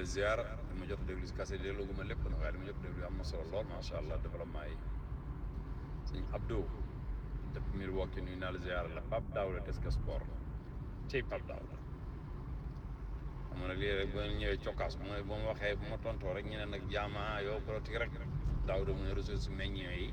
ziar li ma jot déglu si kase déglu gu ma lépp nag waaye li ma jot déglu am na solo lool macha allah développement yi sëñ Abdou depuis Milwaukee nuyu naa la ziar la Pape Daouda Desk Sport cey Pape Daouda xam nga nag lii rek bu ngeen ñëwee cokkaas bu ma bu ma waxee bu ma tontoo rek ñu ne nag jaama yow politique rek Daouda mu ne ressources meññee yi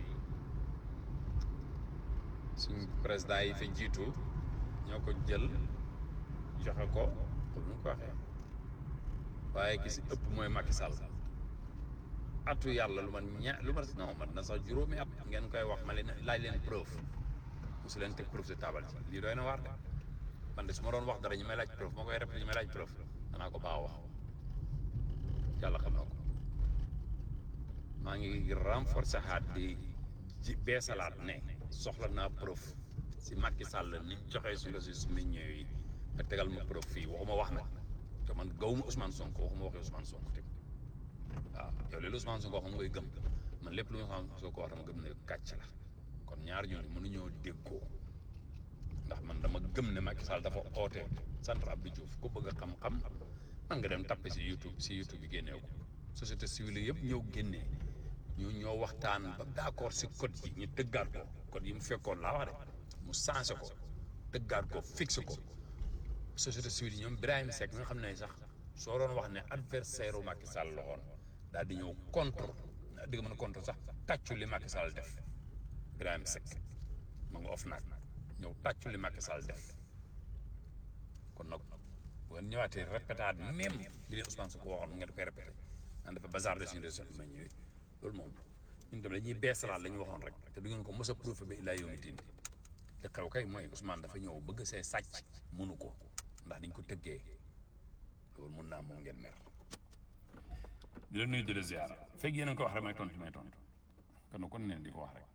suñ président yi fa jiitu ñoo ko jël joxe ko comme ni ko waxee waaye ki si ëpp mooy Macky Sall atu yàlla lu man ña lu ma non man na sax juróomi at ngeen koy wax ma leen laaj leen preuve mosu leen teg preuve si taabal ci lii doy na waar de man de su ma doon wax dara ñu may laaj preuve moo koy répété ñu may laaj preuve danaa ko baax wax yàlla xam na ko maa ngi renforcer xaat di ji beesalaat ne soxla naa preuve si Macky Sall ni mu joxee suñu ressources minières yi nga tegal ma preuve fii waxuma wax nag te man gawuma Ousmane Sonko waxuma waxee Ousmane Sonko teg waaw yow léegi Ousmane Sonko wax nga koy gëm man lépp lu Ousmane Sonko wax dama gëm ne kàcc la kon ñaar ñooñu mënuñoo déggoo ndax man dama gëm ne Macky Sall dafa oote centre Abdou Diouf ku bëgg a xam-xam man nga dem tappe si YouTube si YouTube bi génnee ko société civile yëpp ñëw génnee ñu ñoo waxtaan ba d'accord si code yi ñu tëggaat ko code yi mu fekkoon laa wax de mu changé ko tëggaat ko fixé ko société civile yi ñoom Birahim Seck nga xam ne sax soo doon wax ne adversaire u Macky Sall la woon daal di ñëw contre di nga mën a contre sax tàccu li Macky Sall def Birahim Seck ma nga off naag ñëw tàccu li Macky Sall def kon nag bu ngeen ñëwaatee répétaat même li leen Ousmane Sonko waxoon ngeen koy répété naan dafa bazardé suñu réseau bi ma ñëwee loolu moom ñun tamit dañuy beesalaat la ñu waxoon rek te du ngeen ko mos a prouvé ba illaa yawmi diin te xew kay mooy Ousmane dafa ñëw bëgg see sàcc mënu ko ndax dañ ko tëggee loolu mun naa moom ngeen mer di la nuyu di la ziara fekk yéen a ko wax rek may tontu may tontu kon kon neen di ko wax rek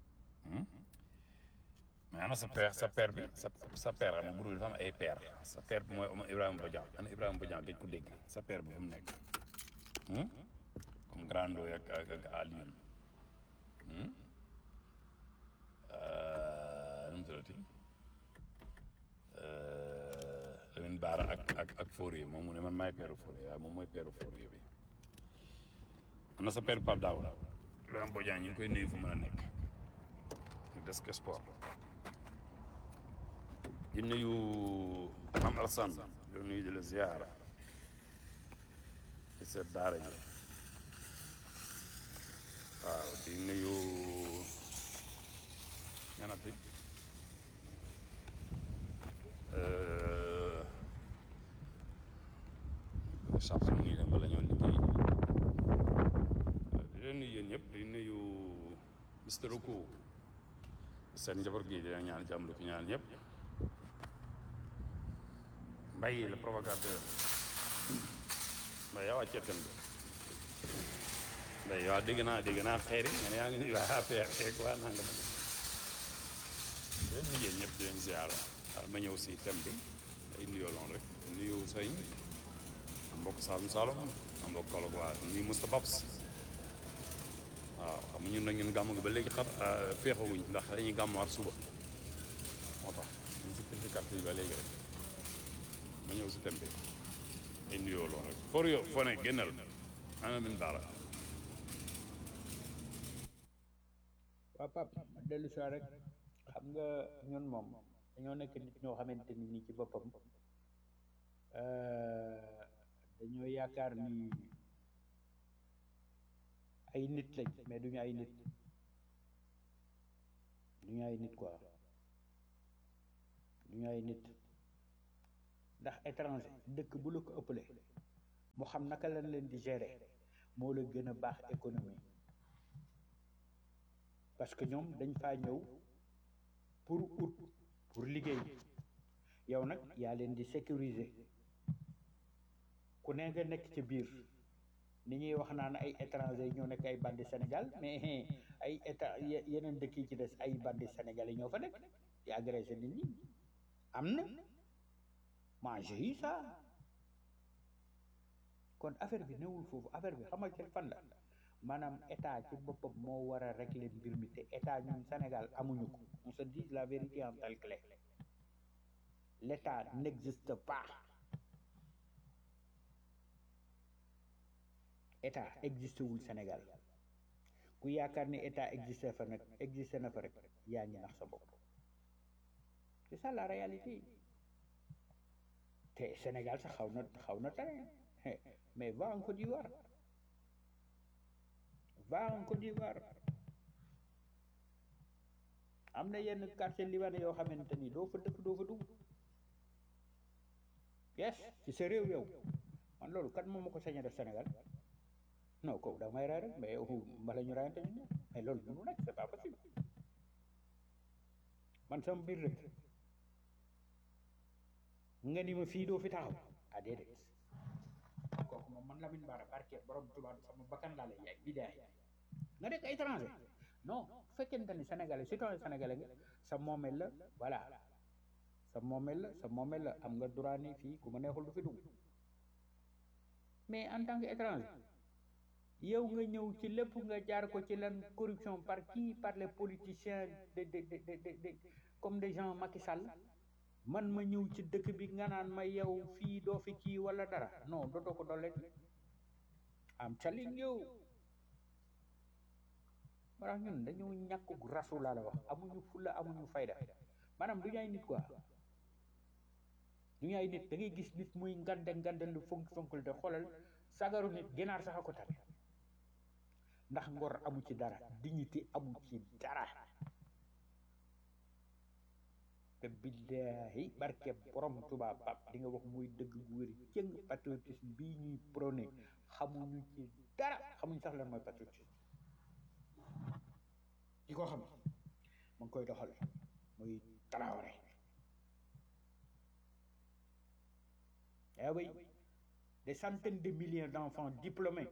mais ana sa père sa père bi sa sa père xam nga groupe dafa am ay père sa père bi mooy Ibrahima Bodian ana Ibrahima Bodian gëj ko dégg sa père bi fu mu nekk comme Grando ak ak ak Alioune nu mu tuddati Lamine Baara ak ak ak Fourier moom mu ne man maay peeru Fourier waaye moom mooy peeru Fourier bi am na sa peeru Pape Daouda Ibrahima Bodian ñu ngi koy nuyu fu mën a nekk Desk Sport di nuyu Mame Alassane di nuyu di la ziara di seet daara ji waaw di nuyu ñanati sax nii dem bala ñoo liggéey di leen nuyu yéen ñëpp di nuyu Mister Oku seen njaboot gi dina ñaan jàmm lu fi ñaan ñëpp Mbaye le provocateur Mbaye yow a ceetan bi Mbaye yow dégg naa dégg naa xeeri nga ne yaa ngi nuyu waa affaire xeeg waa nanga ma di leen nuyu yéen ñëpp di leen ziar waaw ma ñëw si thème bi ay nuyoo loon rek nuyu sëñ mbokk Saalum Saalum mbokk Kaolack waa nuyu Moussa Babs waaw xam nga ñun nag ñun gàmm gi ba léegi xar féexawuñ ndax dañuy gàmmuwaat suba moo tax ñu si pinti carte yi ba léegi rek ma ñëw si thème bi ay nuyoo loon rek for yo foo ne génnal ana min daara waaw pap ma dellu si rek xam nga ñun moom dañoo nekk nit ñoo xamante ni nii ci boppam dañoo yaakaar ni ay nit lañ mais duñu ay nit duñu ay nit quoi duñu ay nit ndax étranger dëkk bu la ko ëppale mu xam naka lañ leen di gérer moo la gën a baax économie parce que ñoom dañ faa ñëw pour ut pour liggéey yow nag yaa leen di sécuriser ku ne nga nekk ci biir ni ñuy wax naan ay étranger ñoo nekk ay bandi Sénégal mais ay état yeneen dëkk yi ci des ay bandi sénégalais ñoo fa nekk di agressé nit ñi am na moi j'ai eu ça kon affaire bi newul foofu affaire bi xamal ci fan la maanaam état ci boppam moo war a régler mbir mi te état ñun Sénégal amuñu ko on se dit la vérité en telle clé l'état n'existe pas état existé wul Sénégal ku yaakaar ni état existé fa nag existé na fa rek yaa ngi nax sa bopp c'est ça la réalité te Sénégal sax xaw na xaw na tane mais va en Côte d'Ivoire va en Côte d'Ivoire am na yenn quartier libanais yoo xamante ni doo fa dëkk doo fa dugg yes ci sa réew yow man loolu kat moom ma ko sañ a def Sénégal non ko da may ray rek mais yow mbala ñu rayante ñu mais loolu mënu nekk c'est pas possible man sama biir rek nga ni ma fii doo fi taxaw ah déedéet kooku moom man Lamine Bara barke borom tubaab sama bakkan laa lay yaay bidaay nga nekk étranger non bu fekkente ni sénégalais citoyen sénégalais nga sa moomeel la voilà sa moomeel la sa moomeel la am nga droit ni fii ku ma neexul du fi dugg mais en tant que étranger yow nga ñëw ci lépp nga jaar ko ci lan corruption par qui par les politiciens de de de de de comme des gens Macky Sall man ma ñëw ci dëkk bi nga naan ma yow fii doo fi kii wala dara non dootoo ko dollet am telling you warax ñun dañu ñàkk rasu laa la wax amuñu fulla amuñu fayda maanaam du ñu ay nit quoi du ñu ay nit da ngay gis nit muy ngande ngande lu fonk fonkul te xoolal sagaru nit ginaar sax a ko tane ndax ngor amu ci dara dignité amu ci dara te billahi barke borom tubaab pap di nga wax muy dëgg bu wér cëng patriotisme bii ñuy prôné xamuñu ci dara xamuñu sax lan mooy patriotisme di ko xam ma ngi koy doxal muy Traoré eh oui des centaines de milliers d'enfants diplômés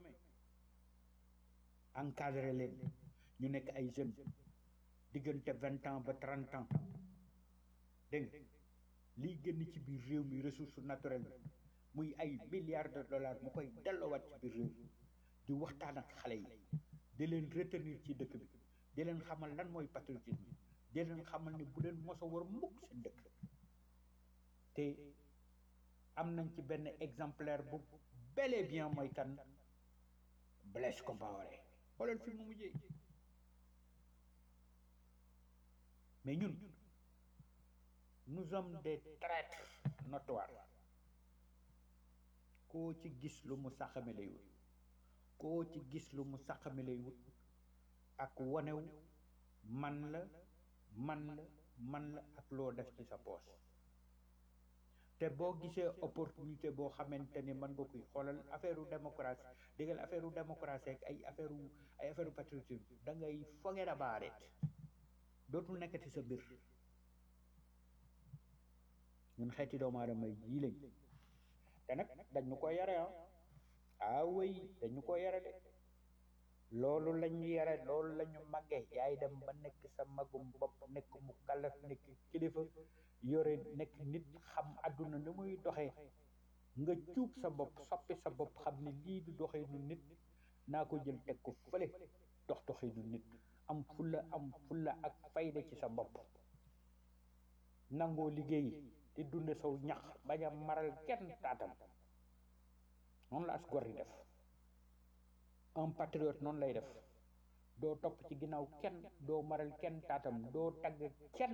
encadré leen ñu nekk ay jeunes diggante vingt ans ba trente ans dégg nga liy génn ci biir réew mi ressource naturelle muy ay milliards de dollars mu koy delloowaat ci biir réew mi di waxtaan ak xale yi di leen retenir ci dëkk bi di leen xamal lan mooy patriotisme di leen xamal ni bu leen mos a war mukk seen dëkk te am nañ ci benn exemplaire bu bel et bien mooy kan Blaise Compaoré xoolal fi mu mujjee mais ñun nous sommes des traîtres notoires koo ci gis lu mu saxame lay wut koo ci gis lu mu saxame lay wut ak wanew man la man la man la ak loo def ci sa poos te boo gisee opportunité boo xamante ni mën nga koy xoolal affaire u démocratie déggal affaire u démocratie ak ay affaire u ay affaire u patriotisme da ngay foge da baareet dootul nekkati sa mbir ñun xeeti doomu aadama yii lañ te nag dañ ñu ko yare ah ah oui dañ ñu ko yare de loolu lañ ñu yare loolu la ñu màggee yaay dem ba nekk sa magum bopp nekk mu kalaf nekk kilifa yore nekk nit xam àdduna ni muy doxee nga cuub sa bopp soppi sa bopp xam ne lii du doxee nu nit naa ko jël teg ko fële dox doxee nu nit am fulla am fulla ak fayda ci sa bopp nangoo liggéey di dunde saw ñax bañ a maral kenn taatam noonu la as gor di def un patriote noonu lay def doo topp ci ginnaaw kenn doo maral kenn taatam doo tagg kenn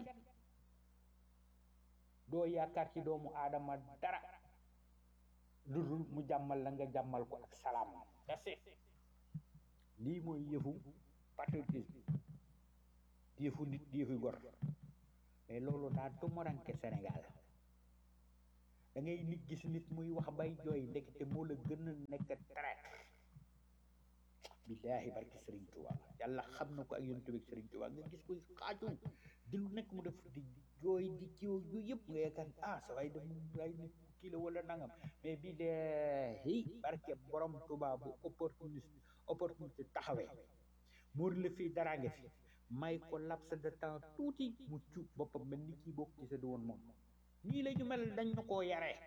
doo yaakaar ci doomu aadama dara lu dul mu jàmmal la nga jàmmal ko ak salaam that's it lii mooy yëfu patriotisme di yëfu nit di yëfu gor mais loolu daa tumaranke Sénégal da ngay nit gis nit muy wax bay jooy ndekete moo la gën a nekk traître billaahi barke Serigne Touba yàlla xam na ko ak yonent bi Serigne Touba nga gis koy xaaju di lu nekk mu def di jooy di kiw yu yëpp nga yaakaar ah sa waay dem ay nit kii la wala nangam mais billaahi barke borom Touba bu opportuniste opportunité taxawee muur la fii daraa nga fi may ko laps de temps tuuti mu cuub boppam mel ni kii bokk ci sa di woon moom nii la ñu mel dañ ñu koo yaree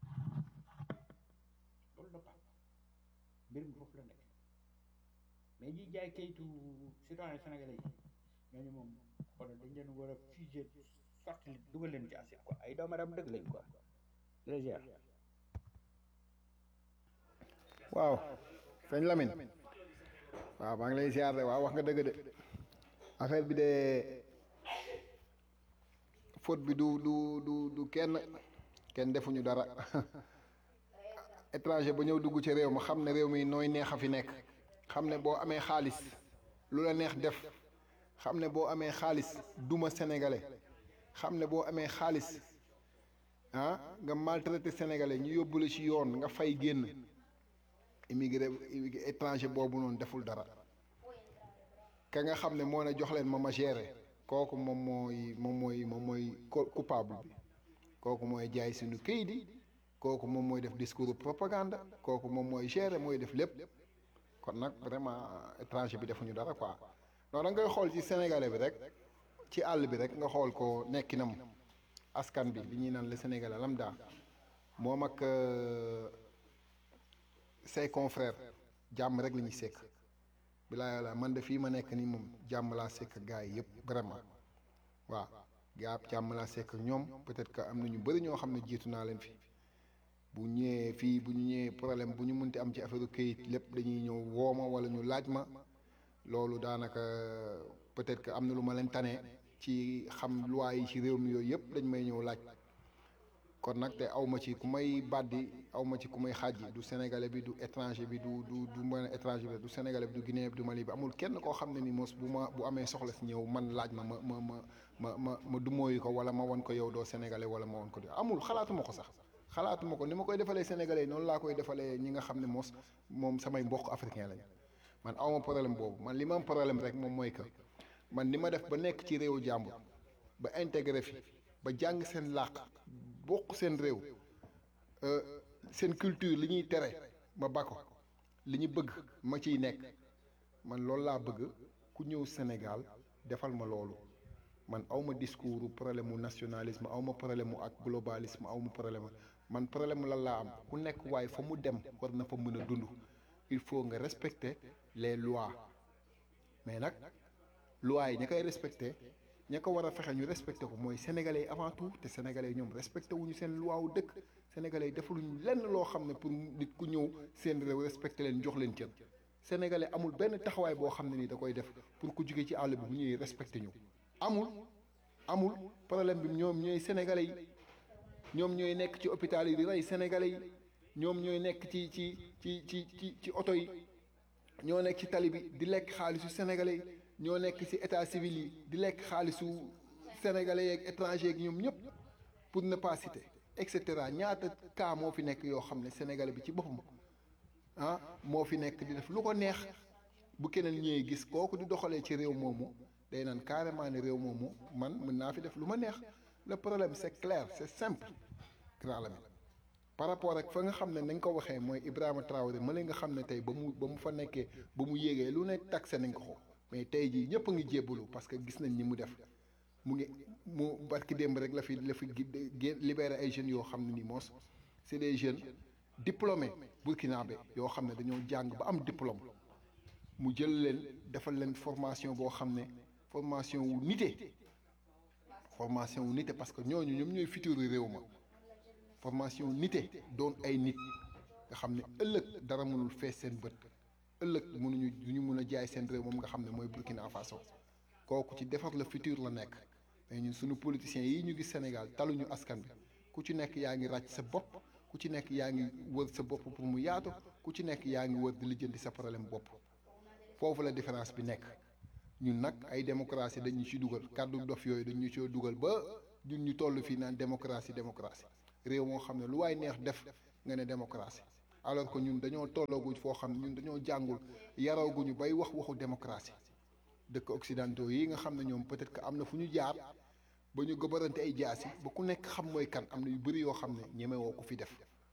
loolu la pap mbir mi foofu la nekk mais ñi jaay kayitu citoyen sénégalais yi ñooñu moom xoolal dañ leen war a fusé sotti dugal leen ci assiette quoi ay doomu aadama dëgg lañ quoi légère waaw sëñ Lamine waaw maa ngi lay ziar de waaw wax nga dëgg de affaire bi de faute bi du du du du kenn kenn defuñu dara étranger ba ñëw dugg ci réew ma xam ne réew mi nooy neex a fi nekk xam ne boo amee xaalis lu la neex def xam ne boo amee xaalis duma sénégalais xam ne boo amee xaalis ah nga maltraité sénégalais ñu yóbbu la ci yoon nga fay génn immigré étranger boobu noonu deful dara ka nga xam ne moo ne jox leen ma ma géré kooku moom mooy moom mooy moom mooy coupable bi kooku mooy jaay suñu këyit yi kooku moom mooy def discours propagande kooku moom mooy gérer mooy def lépp kon nag vraiment étranger bi defuñu dara quoi non da ngay xool ci sénégalais bi rek ci àll bi rek nga xool ko nekkinam askan bi li ñuy naan le sénégalais lambda moom ak say confrères jàmm rek la ñuy sekk bilaa yàlla man de fii ma nekk nii moom jàmm laa sekk ak gars yi yëpp vraiment waaw gaa jàmm laa sekk ak ñoom peut-être que am na ñu bëri ñoo xam ne jiitu naa leen fi bu ñëwee fii bu ñu ñëwee problème bu ñu munti am ci affaire këyit lépp dañuy ñëw wooma wala ñu laaj ma loolu daanaka peut-être que am na lu ma leen tane ci xam loi yi ci réew mi yooyu yëpp dañ may ñëw laaj kon nag te aw ma ci ku may bàddi aw ma ci ku may xaaj du sénégalais bi du étranger bi du du du mën étranger bi du sénégalais bi du guinéen bi du mali bi amul kenn koo xam ne ni mos bu ma bu amee soxla si ñëw man laaj ma ma ma ma ma ma ma dumóoyu ko wala ma won ko yow doo sénégalais wala ma won ko amul xalaatuma ko sax xalaatuma ko ni ma koy defalee sénégalais yi noonu laa koy defalee ñi nga xam ne mos moom samay mbokk africain lañ man awma problème boobu man li ma am problème rek moom mooy que man ni ma def ba nekk ci réewu jàmbur ba intégré fi ba jàng seen làq bokk seen réew seen culture li ñuy tere ma ba ko li ñu bëgg ma ciy nekk man loolu laa bëgg ku ñëw Sénégal defal ma loolu man awma discours problème mu nationalisme awma problème mu ak globalisme awma problème man problème mu lan laa am ku nekk waaye fa mu dem war na fa mën a dund il faut nga respecter les lois mais nag lois yi ña koy respecter ña ko war a fexe ñu respecté ko mooy sénégalais yi avant tout te sénégalais yi ñoom respecté wuñu seen loi wu dëkk sénégalais yi defaluñu lenn loo xam ne pour nit ku ñëw seen réew respecté leen jox leen cër sénégalais amul benn taxawaay boo xam ne nii da koy def pour ku jóge ci àll bi bu ñëwee respecté ñu amul amul problème bi ñoom ñooy sénégalais yi ñoom ñooy nekk ci hôpital yi di rey sénégalais yi ñoom ñooy nekk ci ci ci ci ci ci oto yi ñoo nekk ci tali bi di lekk xaalisu sénégalais yi ñoo nekk ci état civil yi di lekk xaalisu sénégalais yeeg étranger yeeg ñoom ñëpp pour ne pas citer et cetera ñaata cas moo fi nekk yoo xam ne sénégalais bi ci boppam ah moo fi nekk di def lu ko neex bu keneen ñëwee gis kooku di doxalee ci réew moomu day naan carrément ne réew moomu man mën naa fi def lu ma neex le problème c'est clair c'est simple grand Lamine par rapport ak fa nga xam ne nañ ko waxee mooy Ibrahima Traoré ma nga xam ne tey ba mu ba mu fa nekkee ba mu yéegee lu ne taxé nañ ko ko mais tey jii ñëpp a ngi jébbalu parce que gis nañ ni mu def mu ngi mu barki démb rek la fi la fi libéré ay jeunes yoo xam ne ni moos c'est des jeunes diplômés burkinabé yoo xam ne dañoo jàng ba am diplôme mu jël leen defal leen formation boo xam ne formation wu nite formation wu nite parce que ñooñu ñoom ñooy futur réew ma formation nite doon ay nit nga xam ne ëllëg dara mënul fees seen bët ëllëg mënuñu du ñu mun a jaay seen réew moom nga xam ne mooy Burkina Faso kooku ci defar la futur la nekk mais ñun suñu politiciens yi ñu gis Sénégal taluñu askan bi ku ci nekk yaa ngi ràcc sa bopp ku ci nekk yaa ngi wër sa bopp pour mu yaatu ku ci nekk yaa ngi wër di lijjanti sa problème bopp foofu la différence bi nekk ñun nag ay démocratie dañu ci dugal kàddu dof yooyu dañu ci dugal ba ñun ñu toll fii naan démocratie démocratie réew moo xam ne lu waay neex def nga ne démocratie alors que ñun dañoo tollooguñ foo xam ne ñun dañoo jàngul yarooguñu bay wax waxu démocratie dëkk occidentaux yi nga xam ne ñoom peut-être que am na fu ñu jaar ba ñu gëbarante ay jaasi ba ku nekk xam mooy kan am na yu bëri yoo xam ne ñemewoo ko fi def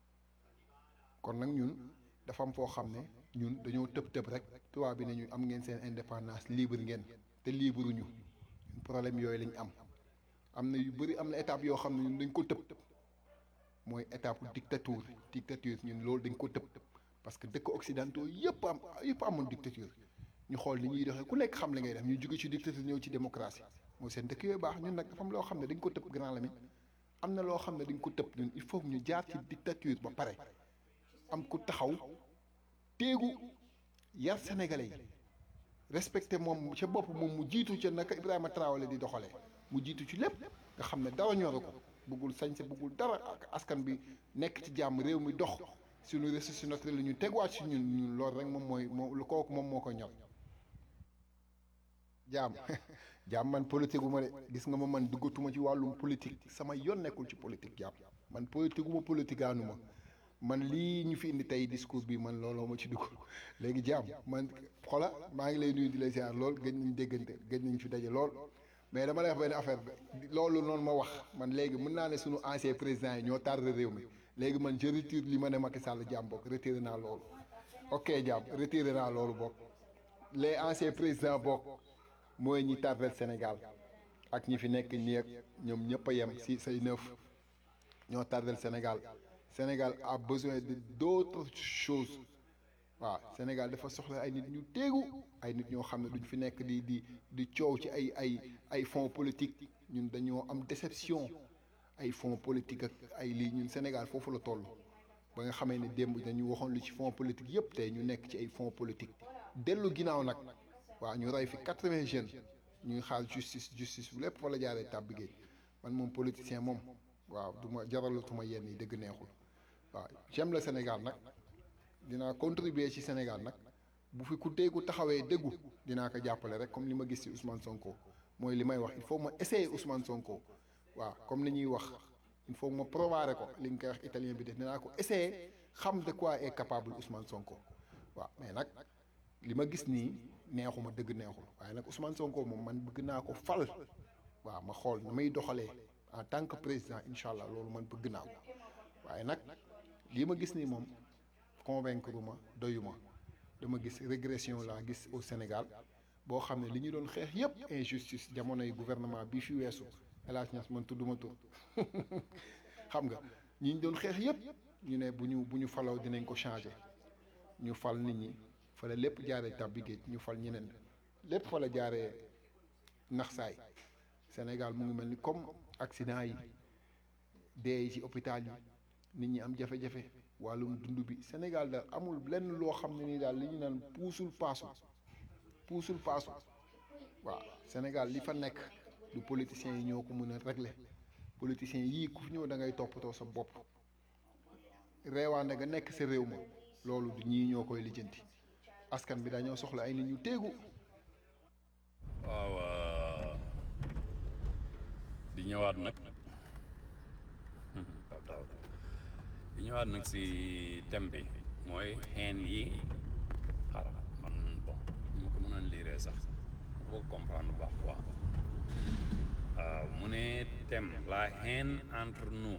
kon nag ñun dafa am foo xam ne ñun dañoo tëb tëb rek tubaab bi ne ñu am ngeen seen indépendance libre ngeen te libre ñu problème yooyu lañ am am na yu bëri am na étape yoo xam ne ñun dañ ko tëb mooy étape dictature dictature ñun loolu dañ ko tëb parce que dëkk occidentaux yëpp am yëpp amoon dictature ñu xool ni ñuy doxee ku nekk xam li ngay def ñu jóge ci dictature ñëw ci démocratie mooy seen dëkk yooyu baax ñun nag dafa am loo xam ne dañ ko tëb grand Lamine am na loo xam ne dañ ko tëb ñun il faut ñu jaar ci dictature ba pare am ku taxaw téegu yar sénégalais yi respecté moom ca bopp moom mu jiitu ca naka Ibrahima Traoré di doxalee mu jiitu ci lépp nga xam ne dara ñoru ko bëggul sañse bëggul dara ak askan bi nekk ci jàmm réew mi dox suñu ressources naturelles la ñu tegwaat si ñun ñun loolu rek moom mooy moo lu kooku moom moo ko ñor jaam jaam man politique gu ma de gis nga ma man duggatuma ci wàllum politique sama yoon nekkul ci politique jaam man politique gu ma politique aanu ma man lii ñu fi indi tey discours bi man looloo ma ci dugg léegi jaam man xola maa ngi lay nuyu di la ziar lool gëj nañ déggante gëj nañ fi daje lool mais dama lay wax benn affaire bi loolu noonu ma wax man léegi mën naa ne suñu ancien président yi ñoo tardé réew mi léegi man je retire li ma ne Macky Sall jaam bokk retiré naa loolu ok jaam retiré naa loolu bokk les anciens présidents bokk mooy ñi tardé Sénégal ak ñi fi nekk nii ak ñoom ñëpp a yem si say neuf ñoo tardé Sénégal Sénégal a besoin de d'autres choses waaw Sénégal dafa soxla ay nit ñu téegu ay nit ñoo xam ne duñ fi nekk di di di coow ci ay ay ay fonds politique ñun dañoo am déception ay fonds politique ak ay lii ñun Sénégal foofu la toll ba nga xamee ne démb dañu waxoon lu ci fonds politique yëpp tey ñu nekk ci ay fonds politique dellu ginnaaw nag waaw ñu rey fi quatre-vingts jeunes ñuy xaar justice justice bu lépp fa la jaaree tàbbi géej man moom politicien moom waaw du ma jaralatuma yenn yi dëgg neexul waaw j'aime le Sénégal nag dinaa contribuer ci Sénégal nag bu fi ku déggu taxawee déggu dinaa ko jàppale rek comme li ma gis ci Ousmane Sonko mooy li may wax il faut ma essayer Ousmane Sonko waaw comme li ñuy wax il faut ma provaré ko li nga koy wax italien bi def dinaa ko essayer xam de quoi est capable Ousmane Sonko waaw mais nag li ma gis nii neexuma dëgg neexul waaye nag Ousmane Sonko moom man bëgg naa ko fal waaw ma xool na may doxalee en tant que président incha allah loolu man bëgg naa ko waaye nag lii ma gis nii moom convaincre ma doyuma dama gis régression laa gis au Sénégal boo xam ne li ñu doon xeex yépp injustice jamonoy gouvernement bi fi weesu El Hadj Niass man tudduma tur xam nga ñi ñu doon xeex yépp ñu ne bu ñu bu ñu faloo dinañ ko changer ñu fal nit ñi fa la lépp jaaree tàbbi géej ñu fal ñeneen lépp fa la jaaree nax saay Sénégal mu ngi mel ni comme accident yi dee yi ci hôpital yi nit ñi am jafe-jafe wàllum dund bi Sénégal daal amul lenn loo xam ne nii daal li ñu naan puusul paasu puusul paasu waaw Sénégal li fa nekk du politiciens yi ñoo ko mën a régler politiciens yii ku fi ñëw da ngay toppatoo sa bopp reewaande nga nekk sa réew ma loolu du ñii ñoo koy lijjanti askan bi dañoo soxla ay nit ñu téegu waaw di ñëwaat nag di ñëwaat nag si thème bi mooy xeen yi xaaral man bon ñu ko mën a liiree sax boo comprendre bu baax quoi waaw mu ne thème la haine entre nous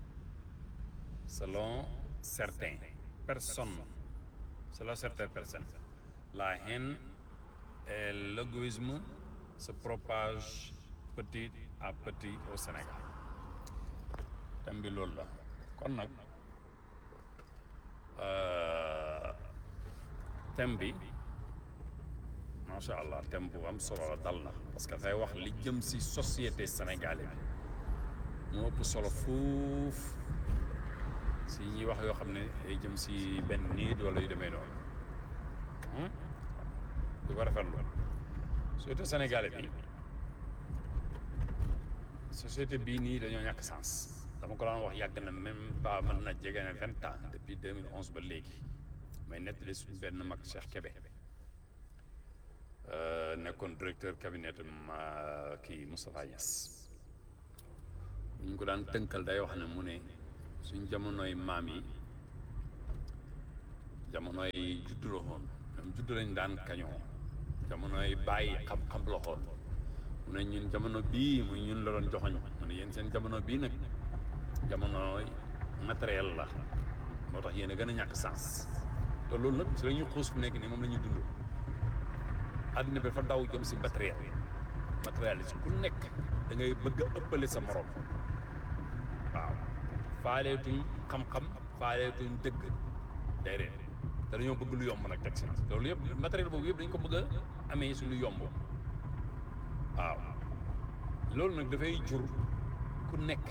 selon certains personnes selon certaines personnes la haine et l'égoïsme se propage petit à petit au Sénégal thème bi loolu la kon nag thème bi macha allah thème bu am solo la dal na parce que dafay wax li jëm ci société sénégalaise bi moo ëpp solo fuuf si ñuy wax yoo xam ne day jëm ci benn nit wala yu demee noonu du ko rafetlu société sénégalais bi société bii nii dañoo ñàkk sens dama ko daan wax yàgg na même pas mën na jege na vingt ans depuis 2011 ba léegi may nettali suñu benn mag Cheikh Kébé nekkoon directeur cabinet ma kii Moustapha Niass ñu ko daan tënkal day wax ne mu ne suñ jamonoy maam yi jamonoy juddu la xoon ñoom juddu lañ daan kañoo jamonoy bàyyi xam-xam la xoon mu ne ñun jamono bii muy ñun la doon joxoñ mu ne yéen seen jamono bii nag jamonoy matériel la moo tax yéen a gën a ñàkk sens te loolu nag si la ñuy xuus fu nekk nii moom la ñuy dund àddina bi dafa daw jëm si matériel matériel si ku nekk da ngay bëgg a ëppale sa morom waaw faaleetuñ xam-xam faaleetuñ dëgg déedéet te dañoo bëgg lu yomb nag teg si loolu yëpp matériel boobu yëpp dañ ko bëgg a amee si lu yomb waaw loolu nag dafay jur ku nekk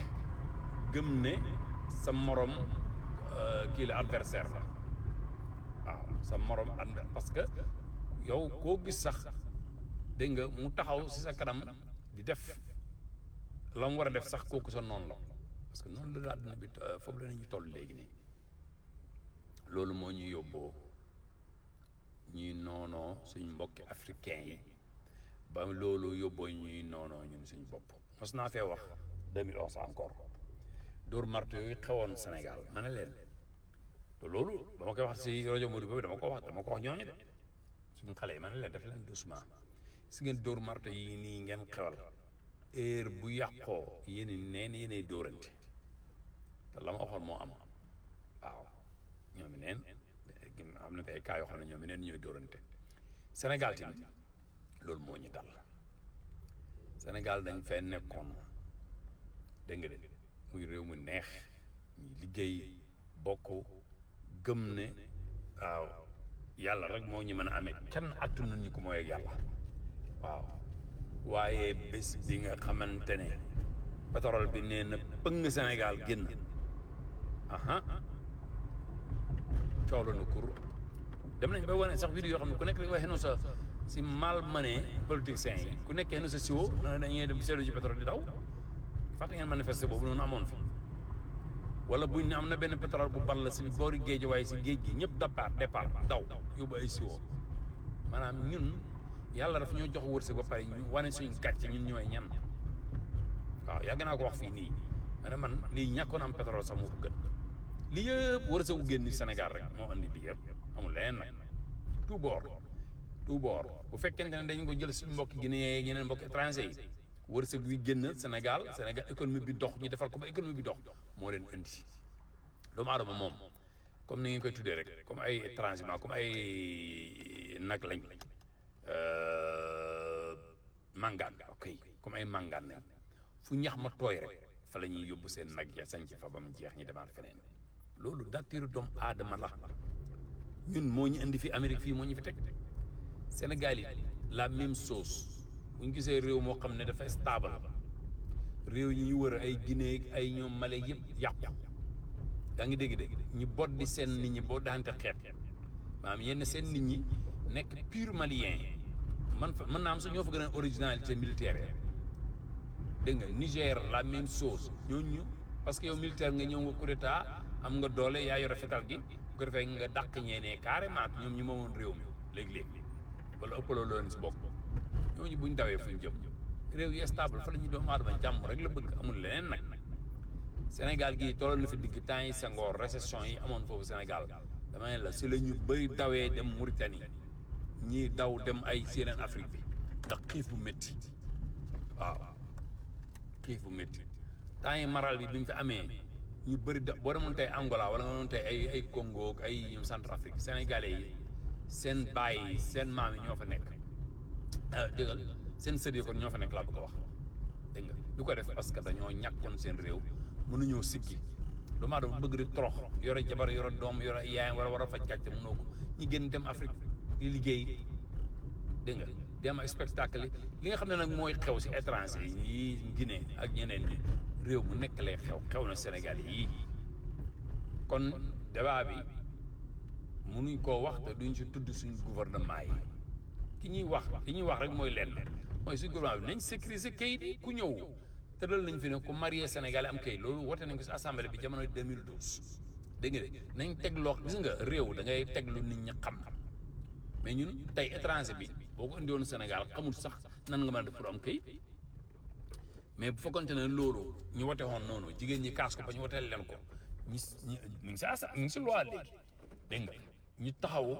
gëm ne sa morom kii la adversaire la waaw sa morom ànd parce que yow koo gis sax dégg nga mu taxaw si sa kanam di def la mu war a def sax kooku sa noonu la parce que noonu la àdduna bi foofu la ñu toll léegi nii loolu moo ñu yóbboo ñuy noonoo suñ mbokki africain yi ba loolu yóbboo ñuy noonoo ñun suñ bopp mos naa fee wax 2011 encore dóor marto yooyu xewoon Sénégal ma ne leen te loolu dama koy wax si rajo Modou boobu dama ko wax dama ko wax ñooñu de suñu xale yi ma ne leen def leen doucement si ngeen dóor marto yi nii ngeen xewal heure bu yàqoo yéen neen yéenay dóorante te la ma waxoon moo am waaw ñoom neen am na ay cas yoo xam ne ñoom neen ñooy dóorante Sénégal tamit loolu moo ñu dal Sénégal dañ fee nekkoon dégg nga de muy réew mu neex ñuy liggéey bokk gëm ne waaw yàlla rek moo ñu mën a amee kenn attunu ñu ko mooy ak yàlla waaw waaye bés bi nga xamante ne pétrole bi nee na pëng Sénégal génn aha coow la na kur dem nañ ba wane sax vidéo yoo xam ne ku nekk li waxee noonu sa si mal mané politiciens yi ku nekkee noonu sa siwo na dañuy dem seedu ci pétrole di daw fàtte ngeen manifester boobu noonu amoon fi wala buñ ne am na benn pétrole bu ball si boori géej waaye si géej gi ñëpp départ départ daw yóbbu ay siwo maanaam ñun yàlla daf ñoo jox wërsëg ba pare ñu wane suñ gàcce ñun ñooy ñan waaw yàgg naa ko wax fii nii ma ne man lii ñàkkoon am pétrole sax moo ko gën lii yëpp wërsëgu génn Sénégal rek moo andi lii yëpp amul leneen nag tout bord tout bord bu fekkente ne dañ ko jël suñu mbokki Guinée yeeg yeneen mbokki étranger yi wërsëg wi génn Sénégal Sénégal économie bi dox ñu defal ko ba économie bi dox moo leen indi doomu aadama moom comme ni ngeen koy tuddee rek comme ay étranger comme ay nag lañ mangaan ok comme ay mangaan lañ fu ñax ma tooy rek fa la ñuy yóbbu seen nag ya sañ ci fa ba mu jeex ñu demaat feneen loolu nature doomu aadama la ñun moo ñu indi fi Amérique fii moo ñu fi teg Sénégal yi la même chose bu ñu gisee réew moo xam ne dafay stable réew yi ñu wër ay Guinée ay ñoom Mali yëpp yàqu yaa ngi dégg-dégg ñu bot di seen nit ñi boo daante xeet maanaam yenn seen nit ñi nekk pur malien man fa mën naa am sax ñoo fa gën a originalité militaire dégg nga Niger la même chose ñooñu parce que yow militaire nga ñëw nga coup d'état am nga doole yaa yore fetal gi bu ko defee nga dàq ñeenee carrément ñoom ñu moomoon réew mi léegi-léegi wala ëppaloo leen si bokk ñooñu buñ dawee fuñ jëm réew yi stable fa la ñuy doomu aadama jàmm rek la bëgg amul leneen nag Sénégal gii tolloon na fi digg temps yi Senghor récession yi amoon foofu Sénégal dama ne la si la ñu bëri dawee dem Mauritanie ñii daw dem ay yeneen Afrique bi ndax xiif bu métti waaw xiif bu métti temps yi maral bi bi mu fi amee ñu bëri da boo demoon tey Angola wala nga demoon tey ay ay Congo ak ay ñoom Centrafrique sénégalais yi seen baay yi seen maam yi ñoo fa nekk déggal seen sët yi kon ñoo fa nekk laa bëgg a wax dégg nga du ko def parce que dañoo ñàkkoon seen réew mënuñoo siggi doomu aadama bëgg di torox yore jabar yore doom yore yaayam wala war a faj gàcce mënoo ko ñi génn dem Afrique di liggéey dégg nga dem ay spectacle yi li nga xam ne nag mooy xew si étranger yi Guinée ak ñeneen ñi réew mu nekk lay xew xew na Sénégal yii kon débat bi mënuñ koo wax te duñ si tudd suñ gouvernement yi ki ñuy wax ki ñuy wax rek mooy lenn mooy suñ gouvernement bi nañ sécuriser kayit yi ku ñëw tëral nañ fi ne ku marié Sénégalais am kayit loolu wote nañ ko si assemblée bi jamono 2012 dégg nga de nañ teg loo gis nga réew da ngay teg lu nit ñi xam mais ñun tey étranger bi boo ko indiwoon Sénégal xamul sax nan nga mën a def pour am kayit mais bu fekkonte ne loolu ñu wote woon noonu jigéen ñi kaas ko ba ñu woteel leen ko ñu ñu ngi si asa ñu ngi si loi léegi dégg nga ñu taxaw